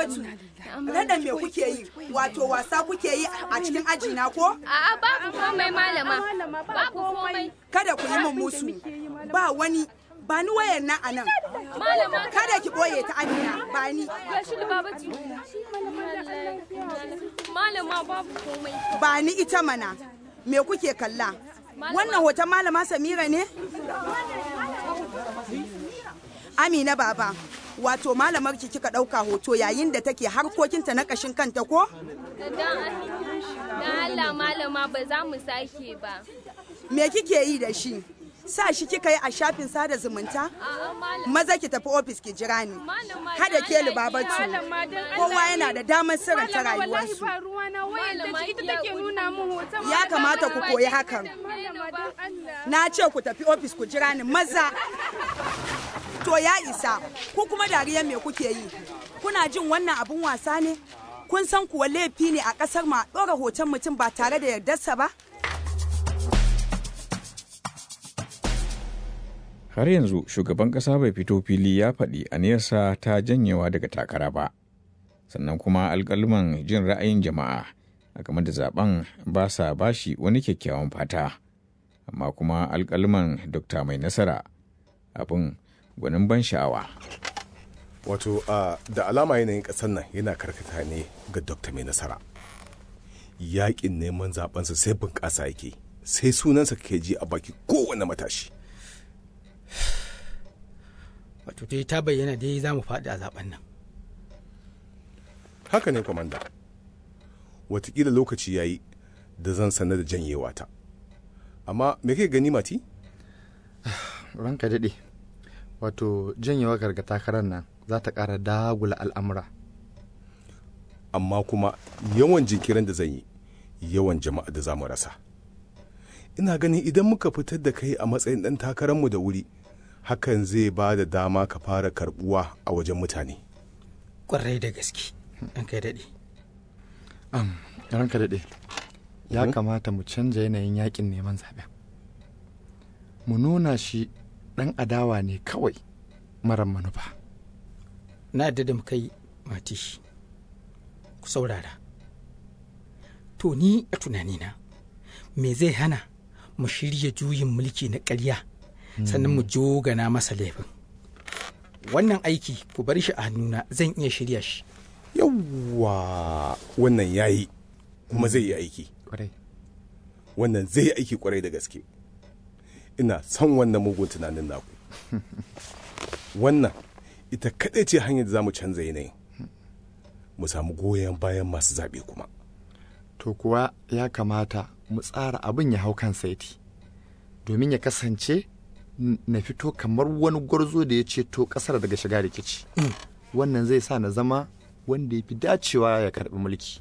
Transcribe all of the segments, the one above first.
Libabatu, raɗa me kuke yi? Wato wasa kuke yi a cikin aji na ko? A'a babu komai malama. Babu komai. Kada ku yi min musu. Ba wani ba ni wayar na anan. Malama Kada ki boye ta Amina, ba ni. gashi da babati. Malama babu komai. Ba ni ita mana. Me kuke kalla? Wannan hoton malama Samira ne? Amina baba, wato malamar ki kika ɗauka hoto yayin da take harkokinta na ƙashin kanta ko? Dan Allah malama ba za mu sake ba. Me kike yi da shi? Sa shi kika yi a shafin sada zumunta? A'a malama. Maza ki tafi ofis ki jira ni. Malama Kada dan ke Allah libabatu. Malama dan Allah Kowa yana da damar sirranta Malama wallahi rayuwarsu. ba ruwa na wayar da Malama, ita ya take nuna min hoton. Ya kamata ku koyi hakan. Malama dan Allah. Na ce ku tafi ofis ku jira ni maza. To ya isa, ku kuma dariyar me kuke yi? Kuna jin wannan abun wasa ne? Kun san kuwa laifi ne a ƙasar ma ɗora hoton mutum ba tare da yardarsa ba? har yanzu shugaban ƙasa bai fito fili ya faɗi aniyarsa ta janyewa daga takara ba sannan kuma alƙalman jin ra'ayin jama'a a game da zaben ba sa bashi wani kyakkyawan fata amma kuma alƙalman dokta mai nasara abin gwanin ban sha'awa wato a da alama yanayin ƙasar nan yana karkata ne ga dokta mai nasara yaƙin neman zabensa sai bunƙasa yake sai sunansa ke ji a baki kowane matashi wato dai ta bayyana dai za mu faɗi a zaben nan haka ne kwamanda watakila lokaci ya yi da zan sanar da janyewa ta amma me kai gani mati ranka daɗe wato janyewa garga takarar nan za ta ƙara dagula al'amura amma kuma yawan jinkirin da zan yi yawan jama'a da za mu rasa ina ganin idan muka fitar da kai a matsayin ɗan takararmu da wuri hakan zai ba da dama ka fara karbuwa a wajen mutane ƙwarai da gaske an kai daɗe am ranka daɗe ya kamata mu canja yanayin yakin neman zaɓen mu nuna shi ɗan adawa ne kawai marar manufa na yadda da muka yi mati ku saurara to ni a tunanina me zai hana mu shirya juyin mulki na ƙarya sannan mu jogana masa laifin wannan aiki ku bar shi a hannuna zan iya shirya shi yawwa wannan yayi kuma zai yi aiki kwarai wannan zai yi aiki kwarai da gaske ina son wannan mugun tunanin naku wannan ita kaɗai ce hanyar da za mu canza yanayin mu samu goyon bayan masu zaɓe kuma to kuwa ya kamata mu tsara abin ya hau kan saiti domin ya kasance n- na fito kamar wani gwarzo da ya ceto ƙasar daga shiga rikici wannan zai sa na zama wanda ya fi dacewa ya karɓi mulki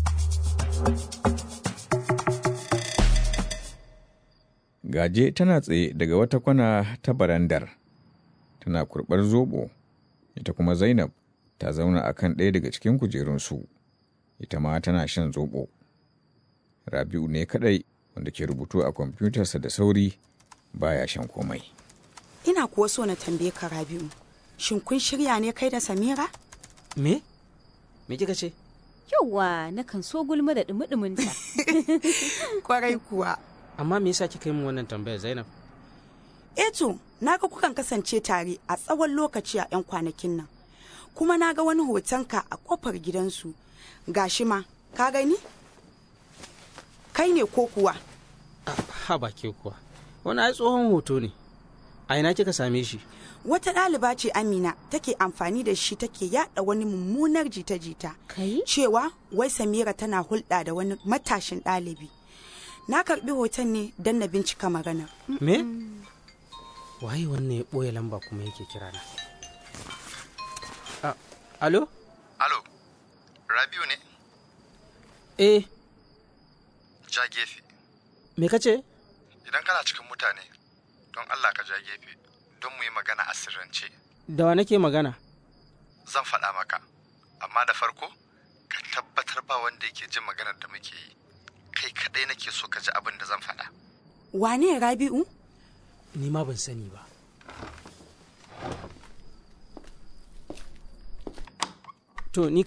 gaje tana tsaye daga wata kwana ta barandar tana kurɓar zobo ita kuma zainab ta zauna a kan ɗaya daga cikin kujerunsu ita ma tana shan zobo rabi'u ne kaɗai wanda ke rubutu a kwamfutarsa da sauri baya shan komai Ina kuwa so na tambaye ka Rabi'u. Shin kun shirya ne kai da Samira? Me? Me kika ce? Yauwa na kan so gulma da dumi-duminta. Kwarai kuwa. Amma me yasa kika yi min wannan tambayar Zainab? Eto, na ga kukan kasance tare a tsawon lokaci a 'yan kwanakin nan. Kuma na ga wani hotonka a kofar gidansu. Gashi ma, ka gani? Kai ne ko kuwa? Ha ba ke kuwa. Wani ai tsohon hoto ne. A ina kika same shi? Wata ɗaliba ce Amina take amfani da shi take yada wani mummunar jita-jita. Kai? Cewa wai Samira tana hulɗa da wani matashin ɗalibi. Na karɓi hoton ne don na bincika magana. Me? Waye wannan ya ɓoye lamba kuma yake kira na? Ah, alo? Alo, Rabiu ne? Eh, Ja gefe. me ka ce? Idan kana cikin mutane, don Allah ka ja gefe, don mu yi magana a sirrance. Da wa nake magana? Zan faɗa maka, amma da farko, ka tabbatar ba wanda yake jin maganar da muke yi. Kai kaɗai nake so ka ji abin da zan faɗa. Wane Rabi'u? Ni ma ban sani ba. To, ni